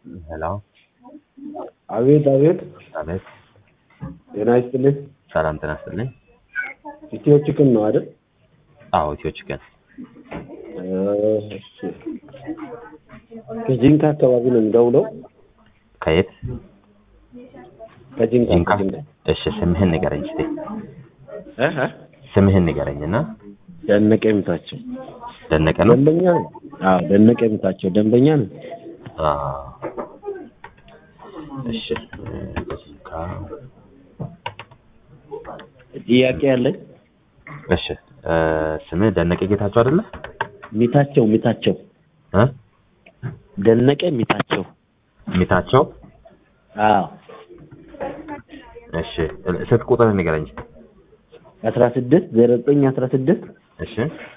ሄሎ አቤት አቤት፣ አቤት። ጤና ይስጥልኝ። ሰላም ጤና ይስጥልኝ። ኢትዮ ቺክን ነው አይደል? አዎ ኢትዮ ቺክን እሺ። ከጂንካ አካባቢ ነው የምደውለው። ከየት? ከጂንካ ጂንካ። ከጂንካ። እሺ ስምህን ንገረኝ እስቲ። እ እ ስምህን ንገረኝና ደነቀ የምታቸው ደነቀ ነው። ደንበኛ ነው። አዎ ደነቀ የምታቸው ደንበኛ ነው። አዎ። እሺ ጂንካ። ጥያቄ ያለኝ እሺ እ ስምህ ደነቀ ጌታቸው አይደለ? ሚታቸው ሚታቸው እ ደነቀ ሚታቸው። ሚታቸው። አዎ እሺ ስልክ ቁጥር ንገረኝ እስቲ። አስራ ስድስት ዘጠኝ ዘጠኝ አስራ ስድስት እሺ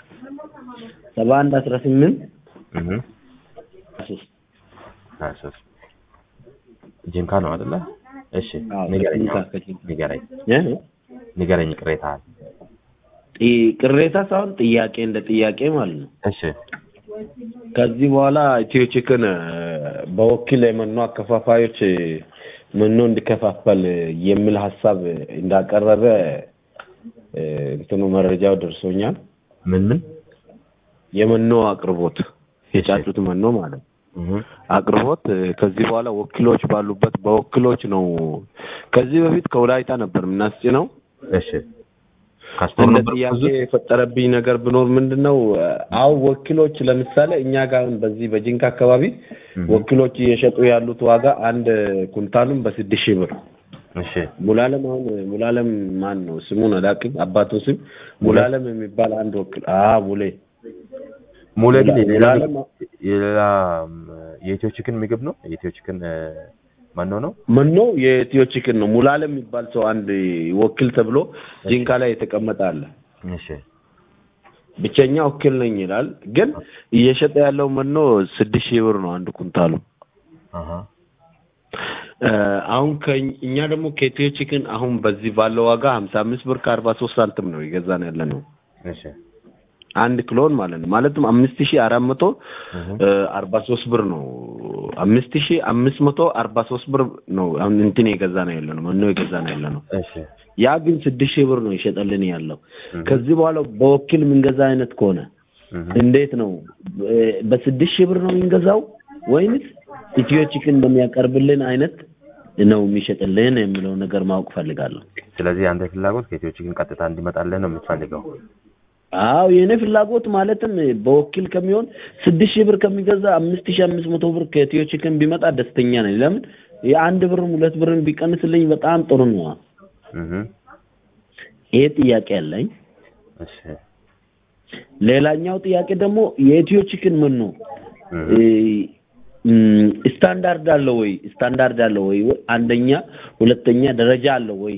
ሰባ አንድ አስራ ስምንት እህ ሶስት ሀያ ሦስት ጂንካ ነው አይደለ? እሺ አዎ ንገረኝ ከጂንካ አሁን። ከጂንካ ንገረኝ እ ንገረኝ ቅሬታህን። ጥ- ቅሬታ ሳይሆን ጥያቄ እንደ ጥያቄ ማለት ነው። እሺ ከዚህ በኋላ ኢትዮ ቺክን እ፣ በወኪል የመኖ አከፋፋዮች እ፣ መኖ እንዲከፋፈል የሚል ሀሳብ እንዳቀረበ እ፣ እንትኑ መረጃው ደርሶኛል። ምን ምን? የመኖ አቅርቦት የጫጩት መኖ ማለት ነው እህ አቅርቦት እ፣ ከዚህ በኋላ ወኪሎች ባሉበት በወኪሎች ነው። ከዚህ በፊት ከወላይታ ነበር የምናስጭነው። እሺ ካስቶር እንደ ነበር ጥያቄ ብዙ የፈጠረብኝ ነገር ቢኖር ምንድን ነው አሁን ወኪሎች ለምሳሌ እኛ ጋር አሁን በዚህ በጂንካ አካባቢ እህ ወኪሎች እየሸጡ ያሉት ዋጋ አንድ ኩንታሉን በስድስት ሺህ ብር እሺ ሙላለም አሁን ሙላለም ማን ነው ስሙን አላውቅም አባቱ ስም ሙላለም የሚባል አንድ ወኪል አ ሙሌ ሙሉ ግን ሙላ- የሌላ ሙላለም የሌላ የኢትዮ ቺክን ምግብ ነው። የኢትዮ ቺክን ማን ነው? መኖ የኢትዮ ቺክን ነው ሙላለም የሚባል ሰው አንድ ወኪል ተብሎ ጂንካ ላይ የተቀመጠ አለ እሺ ብቸኛ ወኪል ነኝ ይላል ግን እየሸጠ ያለው መኖ ስድስት ሺህ ብር ነው አንድ ኩንታሉ አሃ እ፣ አሁን ከኝ- እኛ ደግሞ ከኢትዮ ቺክን አሁን በዚህ ባለው ዋጋ ሀምሳ አምስት ብር ከአርባ ሶስት ሳንቲም ነው የገዛን ያለ ነው እሺ አንድ ኪሎን ማለት ነው ማለትም አምስት ሺህ አራት መቶ እህ እ፣ አርባ ሶስት ብር ነው አምስት ሺህ አምስት መቶ አርባ ሶስት ብር ነው አሁን እንትን የገዛ ነው ያለ ነው መኖ የገዛ ነው ያለ ነው እሺ ያ ግን ስድስት ሺህ ብር ነው ይሸጠልን ያለው እህ ከዚህ በኋላ በወኪል የምንገዛ አይነት ከሆነ እህ እንዴት ነው እ፣ በስድስት ሺህ ብር ነው የምንገዛው ወይንስ ኢትዮ ቺክን በሚያቀርብልን አይነት ነው የሚሸጥልን የሚለው ነገር ማወቅ ፈልጋለሁ። ስለዚህ አንተ ፍላጎት ከኢትዮ ቺክን ቀጥታ እንዲመጣልህ ነው የምትፈልገው? አዎ የእኔ ፍላጎት ማለትም በወኪል ከሚሆን ስድስት ሺህ ብር ከሚገዛ አምስት ሺህ አምስት መቶ ብር ከኢትዮ ቺክን ቢመጣ ደስተኛ ነኝ። ለምን የአንድ ብርም ሁለት ብርም ቢቀንስልኝ በጣም ጥሩ ነው። እህ ይሄ ጥያቄ አለኝ። እሺ ሌላኛው ጥያቄ ደግሞ የኢትዮ ቺክን ምን ነው እህ እም፣ ስታንዳርድ አለው ወይ? ስታንዳርድ አለው ወይ? አንደኛ ሁለተኛ ደረጃ አለው ወይ?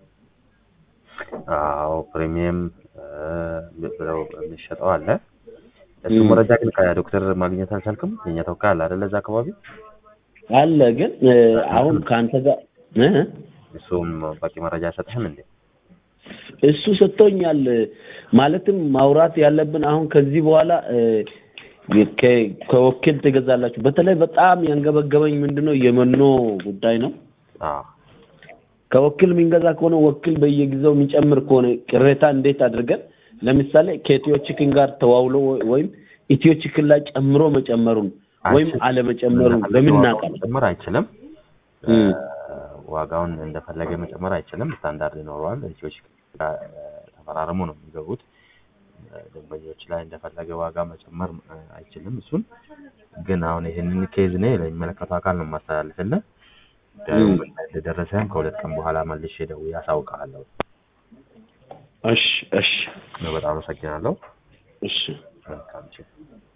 አዎ ፕሪሚየም እ፣ ብለው የሚሸጠው አለ። እሱ እም። መረጃ ግን ከዶክተር ማግኘት አልቻልክም? የኛ ተወካይ አለ አይደለ? እዛ አካባቢ አለ ግን እ፣ አሁን ከአንተ ጋር እ እሱም በቂ መረጃ አይሰጥህም እንዴ? እሱ ሰጥቶኛል። ማለትም ማውራት ያለብን አሁን ከዚህ በኋላ እ፣ ከ- ከወኪል ትገዛላችሁ። በተለይ በጣም ያንገበገበኝ ምንድነው የመኖ ጉዳይ ነው። አዎ ከወኪል የምንገዛ ከሆነ ወኪል በየጊዜው የሚጨምር ከሆነ ቅሬታ እንዴት አድርገን ለምሳሌ ከኢትዮ ቺክን ጋር ተዋውሎ ወ- ወይም ኢትዮ ቺክን ላይ ጨምሮ መጨመሩን ወይም አይችልም። አለመጨመሩን እንደፈለገ በምን ዋጋውን እናውቃለን? መጨመር አይችልም። እም። እ፣ ዋጋውን እንደፈለገ መጨመር አይችልም። ስታንዳርድ ይኖረዋል። ኢትዮች ጋር ተፈራርሞ ነው የሚገቡት። እ፣ ደንበኞች ላይ እንደፈለገ ዋጋ መጨመር እ፣ አይችልም። እሱን ግን አሁን ይህንን ኬዝ እኔ ለሚመለከተው አካል ነው የማስተላልፍልህ። ጉዳዩ እም። ምን ላይ እንደደረሰ ከሁለት ቀን በኋላ መልሼ ደውዬ አሳውቅሃለሁ። እሺ እሺ በጣም አመሰግናለሁ። እሺ መልካም ጊዜ